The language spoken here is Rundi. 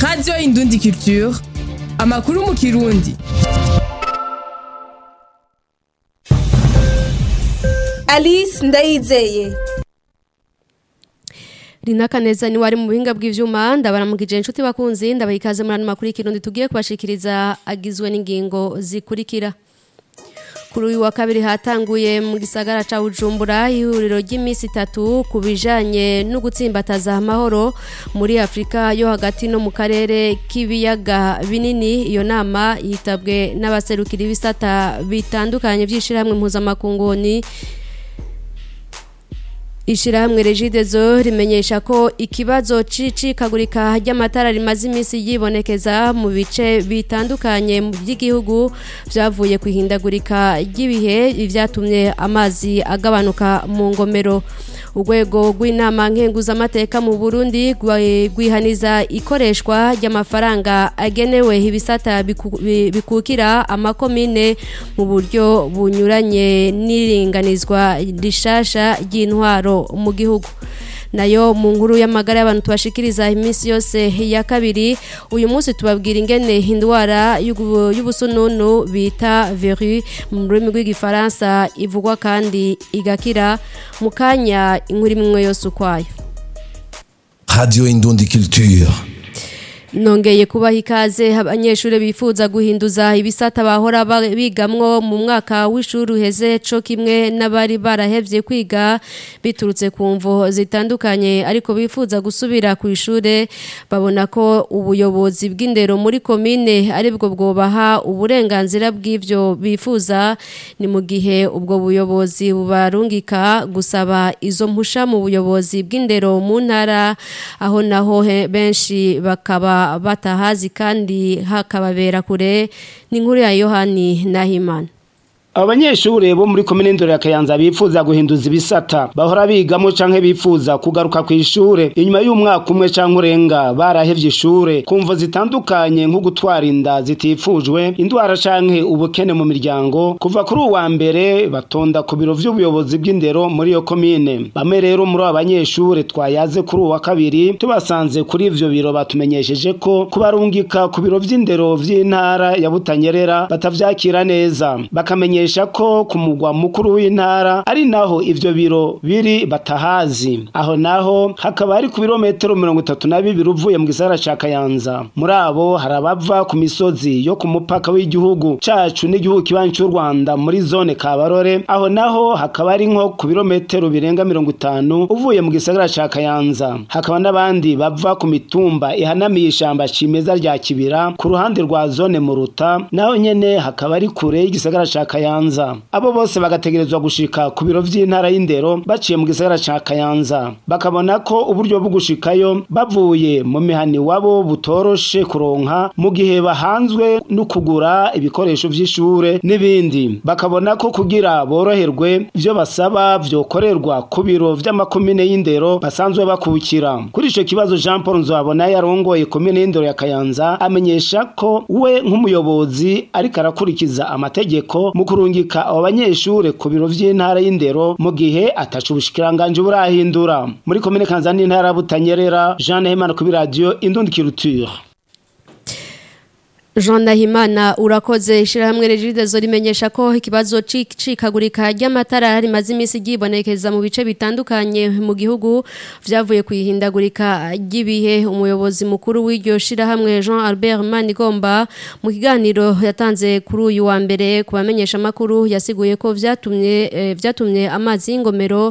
radiyo indundi culture amakuru mu kirundi alice ndayizeye Rina Kaneza ni wari mu buhinga bw'ivyuma ndabaramukije inshuti bakunzi ndabaha ikaze muri ano makuru y'ikirundi tugiye kubashikiriza agizwe n'ingingo zikurikira kuri uyu wa kabiri hatanguye mu gisagara ca Bujumbura ihuriro ry'iminsi itatu ku bijanye no gutsimbataza amahoro muri Afrika yo hagati no mu karere k'ibiyaga binini iyo nama yitabwe n'abaserukira ibisata bitandukanye by'ishirahamwe mpuzamakunguni Ishirahamwe Regidezo rimenyesha ko ikibazo cicikagurika ry'amatara rimaze iminsi yibonekeza mu bice bitandukanye mu by'igihugu byavuye kwihindagurika ry'ibihe byatumye amazi agabanuka mu ngomero urwego rw'inama nkenguzamateka mu Burundi rwihaniza ikoreshwa ry'amafaranga agenewe ibisata bikukira amakomine mu buryo bunyuranye n'iringanizwa rishasha ry'intwaro mu gihugu nayo mu nkuru y'amagara y'abantu tubashikiriza iminsi yose ya kabiri uyu munsi tubabwira ingene indwara y'ubusununu bita veru mu rurimi rw'igifaransa ivugwa kandi igakira mu kanya inkuru imwe yose ukwayo radio indundi culture nongeye kubaha ikaze abanyeshuri bifuza guhinduza ibisata bahora bigamwo mu mwaka w'ishuri uheze co kimwe n'abari barahevye kwiga biturutse ku mvo zitandukanye ariko bifuza gusubira ku ishure babona ko ubuyobozi bw'indero muri komine aribwo bwobaha uburenganzira bw'ivyo bifuza ni mu gihe ubwo buyobozi bubarungika gusaba izo mpusha mu buyobozi bw'indero mu ntara aho naho benshi bakaba batahazi kandi hakababera kure ni inkuru ya yohani nahimana abanyeshure bo muri komine ndoro ya Kayanza bifuza guhinduza ibisata bahora bigamo canke bifuza kugaruka ku ishure inyuma y'umwaka umwe canke urenga barahevye ishure kumvo zitandukanye nko gutwara inda zitifujwe indwara canke ubukene mu miryango kuva kuri uwa mbere batonda ku biro vy'ubuyobozi bw'indero muri iyo komine bamwe rero muri abo banyeshure twayaze kuri uwa kabiri tubasanze kuri ivyo biro batumenyesheje ko kubarungika ku biro vy'indero vy'intara ya Butanyerera batavyakira neza bakamenyesha ko ku mugwa mukuru w'intara ari naho ivyo biro biri batahazi aho naho hakaba ari ku birometero mirongo itatu na bibiri uvuye mu gisagara ca Kayanza muri abo hari abava ku misozi yo ku mupaka w'igihugu cacu n'igihugu kibanyi c'u Rwanda muri zone Kabarore aho naho hakaba ari nko ku birometero birenga mirongo itanu uvuye mu gisagara ca Kayanza hakaba n'abandi bava ku mitumba ihanamiye ishamba cimeza rya Kibira ku ruhande rwa zone Muruta naho nyene hakaba ari kure y'igisagara ca Kayanza abo bose bagategerezwa gushika ku biro vy'intara y'indero baciye mu gisagara ca Kayanza bakabona ko uburyo bwo gushikayo bavuye mu mihani wabo butoroshe kuronka mu gihe bahanzwe no kugura ibikoresho vy'ishure n'ibindi bakabona ko kugira boroherwe ivyo basaba vyokorerwa ku biro vy'amakomine y'indero basanzwe bakukira kuri ico kibazo Jean Paul Nzabona yarongoye komine y'indero ya Kayanza amenyesha ko we nk'umuyobozi ariko arakurikiza amategeko mu kurungika abo banyeshure ku biro vy'intara y'indero mu gihe ataca ubushikiranganje burahindura muri komine Kanzani intara Butanyerera Jean Nahimana ku radio Indundi Culture Jean Nahimana urakoze ishirahamwe Regidezo rimenyesha ko ikibazo cikagurika ry'amatara rimaze imisi gibonekeza mu bice bitandukanye mu gihugu vyavuye kwihindagurika ry'ibihe umuyobozi mukuru w'iryo shirahamwe Jean Albert Manigomba mu kiganiro yatanze kuri uyu wa mbere kubamenyesha makuru yasiguye ko vyatumye eh, vyatumye amazi y'ingomero